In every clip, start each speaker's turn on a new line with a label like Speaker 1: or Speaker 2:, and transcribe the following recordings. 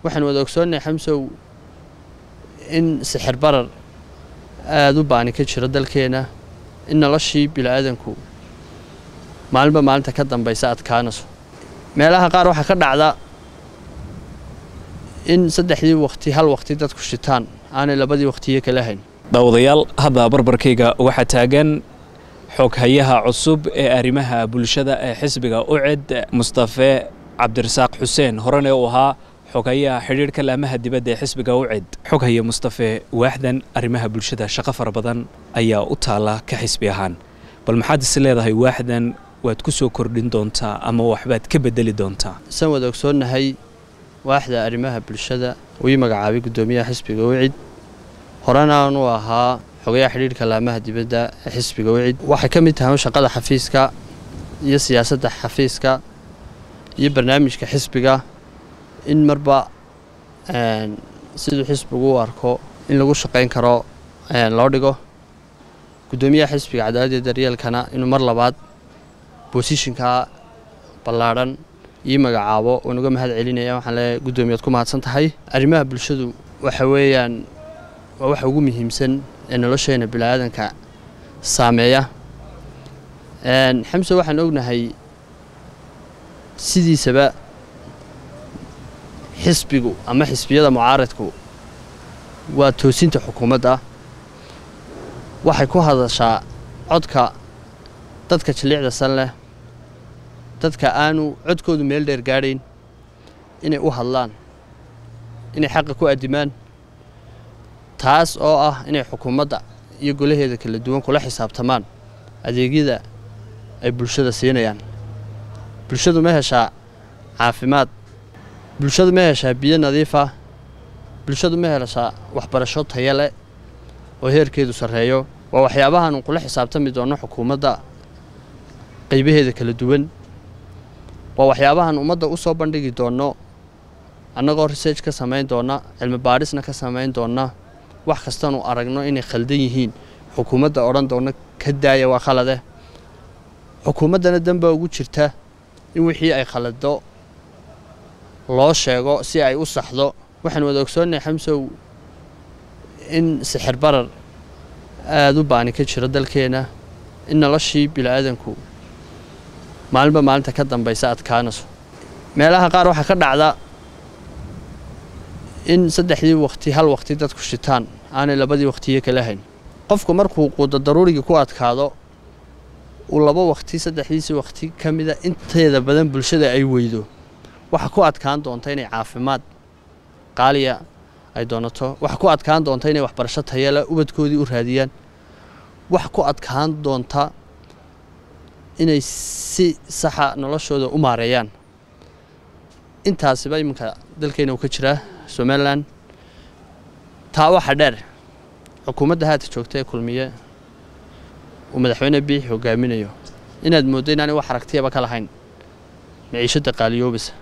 Speaker 1: waxaan wada ogsoonnahay xamsow in sixir barar aada u baani ka jiro dalkeena in noloshii bili-aadanku maalinba maalinta ka dambaysa adkaanayso meelaha qaar waxaa ka dhacda in saddexdii waqti hal waqti dadku shitaan aanay labadii waqtiyo kala hayn
Speaker 2: daawadayaal hadda barbarkayga waxaa taagan xoghayaha cusub ee arrimaha bulshada ee xisbiga uced mustafe cabdirasaaq xuseen horena uu ahaa xoghayaha xidhiidhka laamaha dibadda ee xisbiga uced xoghaye mustafe waaxdan arrimaha bulshada shaqo fara badan ayaa u taalla ka xisbi ahaan bal maxaad is leedahay waaxdan waad ku soo kordhin doontaa ama waxbaad ka bedeli doontaa
Speaker 1: san wada ogsoonnahay waaxda arrimaha bulshada uu ii magacaabay guddoomiyaha xisbiga wicid horena aanu ahaa xogayaha xidhiidhka laamaha dibadda ee xisbiga wicid waxay ka mid tahay shaqada xafiiska iyo siyaasadda xafiiska iyo barnaamijka xisbiga in marba siduu xisbigu u arko in lagu shaqayn karo loo dhigo guddoomiyaha xisbiga cadaaladda daryeelkana inuu mar labaad boosishinka ballaadhan ii magacaabo waan uga mahad celinaya waxaan leeyahay guddoomiyaad ku mahadsan tahay arrimaha bulshadu waxa weeyaan waa waxa ugu muhiimsan ee nolosheena bini-aadanka saameeya xamse waxaan ognahay sidiisaba xisbigu ama xisbiyada mucaaradku waa toosinta xukuumadda waxay ku hadashaa codka dadka jiliicda san leh dadka aanu codkoodu meel dheer gaadhayn inay u hadlaan inay xaqa ku addimaan taas oo ah inay xukuumadda iyo golaheeda kala duwan kula xisaabtamaan adeegyada ay bulshada siinayaan bulshadu ma heshaa caafimaad bulshadu ma heshaa biyo nadiifa bulshadu ma heshaa waxbarasho taya leh oo heerkeedu sarreeyo waa waxyaabahaanu kula xisaabtami doonno xukuumadda qaybaheeda kala duwan waa waxyaabahan ummadda u soo bandhigi doonno annagoo research ka samayn doonna cilmi baadhisna ka samayn doonna wax kastanu aragno inay khaldan yihiin xukuumadda odhan doonna ka daaya waa khalade xukuumaddana danbaa ugu jirta in wixii ay khalado loo sheego si ay u saxdo waxaan wada ogsoonnahay xamsow in sixir barar aada u baani ka jiro dalkeena in noloshii bili-aadanku maalinba maalinta ka dambaysa adkaanayso meelaha qaar waxaa ka dhacda in saddexdii waqti hal waqti dadku shitaan aanay labadii waqtiyo kala hayn qofku markuu quuda daruurigii ku adkaado uu laba waqti saddexdiisii waqti ka mida inteeda badan bulshada ay weydo waxaa ku adkaan doonta inay caafimaad qaaliya ay doonato waxaa ku adkaan doonta inay waxbarasho tayala ubadkoodii u raadiyaan waxa ku adkaan doonta inay si saxa noloshooda u maareeyaan intaasiba iminka dalkeena uu ka jiraa somalilan taa waxa dheer xukuumadda haata joogta ee kulmiye uu madaxweyne biixi hogaaminayo inaad mooddo inaanay wax aragtiyaba ka lahayn maciishadda qaaliyoobisa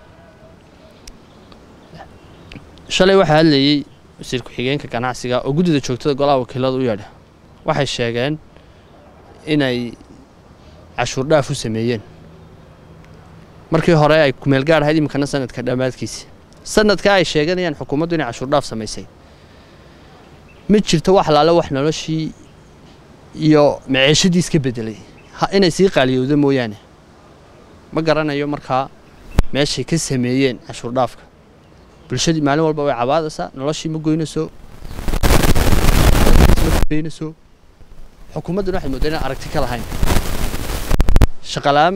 Speaker 1: shalay waxaa hadlayey wasiir ku-xigeenka ganacsiga oo guddida joogtada golaha wakiilada u yeedha waxay sheegeen inay cashuur dhaaf u sameeyeen markii hore ay kumeel gaar ahayd iminkana sanadka dhammaadkiisa sanadka ay sheeganayaan xukuumaddu inay cashuur dhaaf samaysay ma jirto wax laale wax noloshii iyo maceeshadii iska bedelay inay sii qaaliyowda mooyaane ma garanayo markaa meeshay ka sameeyeen cashuur dhaafka bulshadii maalin walba way cabaadaysaa noloshii ma goynayso maynayso xukuumadduna waxay moodaa inaan aragti ka lahayn shaqalaan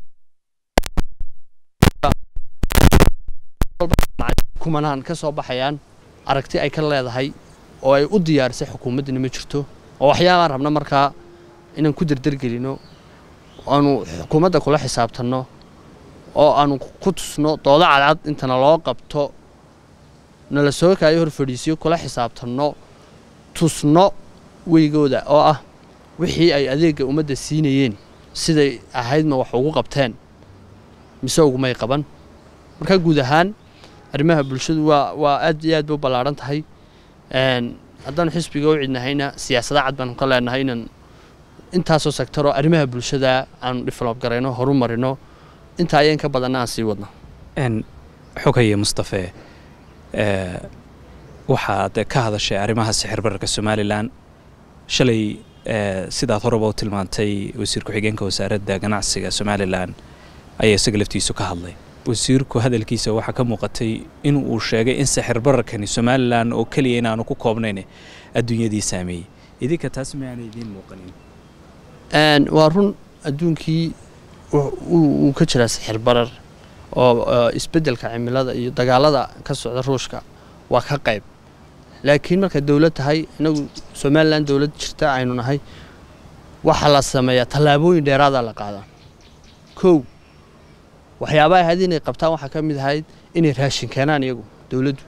Speaker 1: kumanaan ka soo baxayaan aragti ay ka leedahay oo ay u diyaarisay xukuumaddina ma jirto oo waxyaabaan rabna markaa inaan ku derdergelino aanu xukuumadda kula xisaabtanno oo aanu ku tusno doodo cadcad intana loo qabto nala soo kaayo hor fadhiisiyo kula xisaabtanno tusno weygooda oo ah wixii ay adeegga ummadda siinayeen siday ahaydma wax ugu qabteen mise ugumay qaban markaa guud ahaan arrimaha bulshadu waa waa aad iyo aad ba u ballaadhan tahay haddaanu xisbiga u cidnahayna siyaasada cad baanu ka leenahay inaan intaasoo sektaroo arrimaha bulshada aanu develop garayno horu marino intaa ayaan ka badanna aan sii wadno
Speaker 2: xogaye mustafe waxaad ka hadashay arrimaha sixir bararka somalilan shalay sidaad horeba u tilmaantay wasiir ku-xigeenka wasaaradda ganacsiga somalilan ayaa isaga laftiisu ka hadlay wasiirku hadalkiisa waxaa ka muuqatay in uu sheegay in sixir bararkani somalilan oo keliya inaanu ku koobnayn adduunyadii saameeyey idinka taas miaana idiin muuqanin
Speaker 1: waa run adduunkii uu ka jiraa sixir barar oo isbeddelka cimilada iyo dagaalada ka socda ruushka waa ka qayb laakiin markay dowlad tahay inagu somalilan dowlad jirta aynu nahay waxaa la sameeyaa tallaabooyin dheeraadaa la qaadaa kow waxyaabaha ahayd inay qabtaan waxaa ka mid ahayd inay raashin keenaan iyagu dowladdu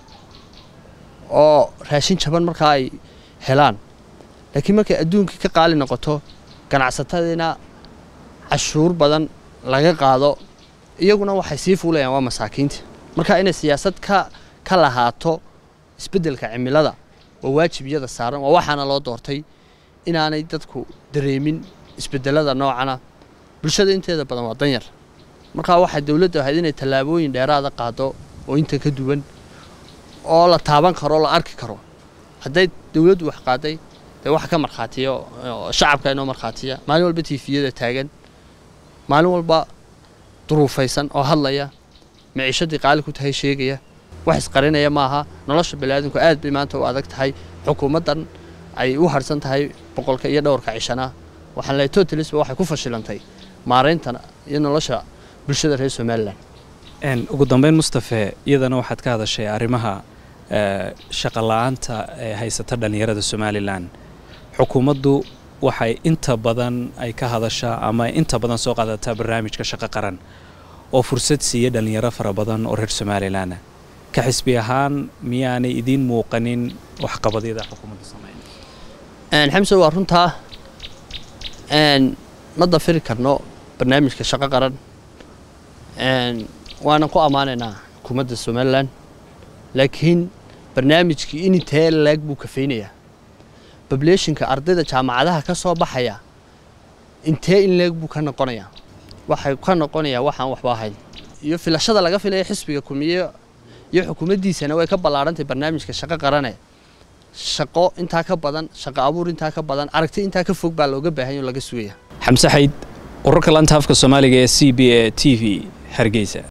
Speaker 1: oo raashin jaban markaa ay helaan laakiin markay adduunkii ka qaali noqoto ganacsatadiina cashuur badan laga qaado iyaguna waxay sii fuulayaan waa masaakiinta marka inay siyaasad ka ka lahaato isbeddelka cimilada waa waajib iyada saaran waa waxaana loo doortay inaanay dadku dareemin isbeddelada noocana bulshada inteeda badan waa danyar markaa waxaa dowladda ahayd inay tallaabooyin dheeraada qaado oo inta ka duwan oo la taaban karo o la arki karo hadday dowladdu wax qaaday dee wax ka markhaatiyo shacabka inoo markhaatiya maalin walba tiifiyada taagan maalin walba duruufaysan oo hadlaya maciishadii qaali ku tahay sheegaya wax isqarinaya maaha nolosha baniaadamku aad bay maanta u adag tahay xukuumaddan ay u harsan tahay boqolka iyo dhowrka cishana waxaan leehay totalisba waxay ku fashilantay maarayntan iyo nolosha bulshada reer somalilan
Speaker 2: ugu dambeyn mustafe iyadana waxaad ka hadashay arrimaha shaqa la-aanta ee haysata dhallinyarada somalilan xukuumaddu waxay inta badan ay ka hadashaa ama inta badan soo qaadataa barnaamijka shaqo qaran oo fursad siiya dhallinyaro fara badan oo reer somalilan ka xisbi ahaan miyaanay idiin muuqanin waxqabadyada xukuumadda sameyn
Speaker 1: xamse waa runtaa ma dafiri karno barnaamijka shaqo qaran waanan ku ammaanaynaa xukuumadda somalilan laakiin barnaamijkii inintee laag buu kafaynayaa bableeshinka ardayda jaamacadaha ka soo baxaya intee in leeg buu ka noqonayaa waxay ka noqonayaa waxaan waxba ahayn iyo filashada laga filaya xisbiga kumiye iyo xukuumaddiisana way ka ballaarantay barnaamijka shaqo qarane shaqo intaa ka badan shaqo abuur intaa ka badan aragti intaa ka fog baa looga baahanya oo laga sugaya
Speaker 2: xamse xayd wararka lanta afka soomaaliga ee c b a t v hargeysa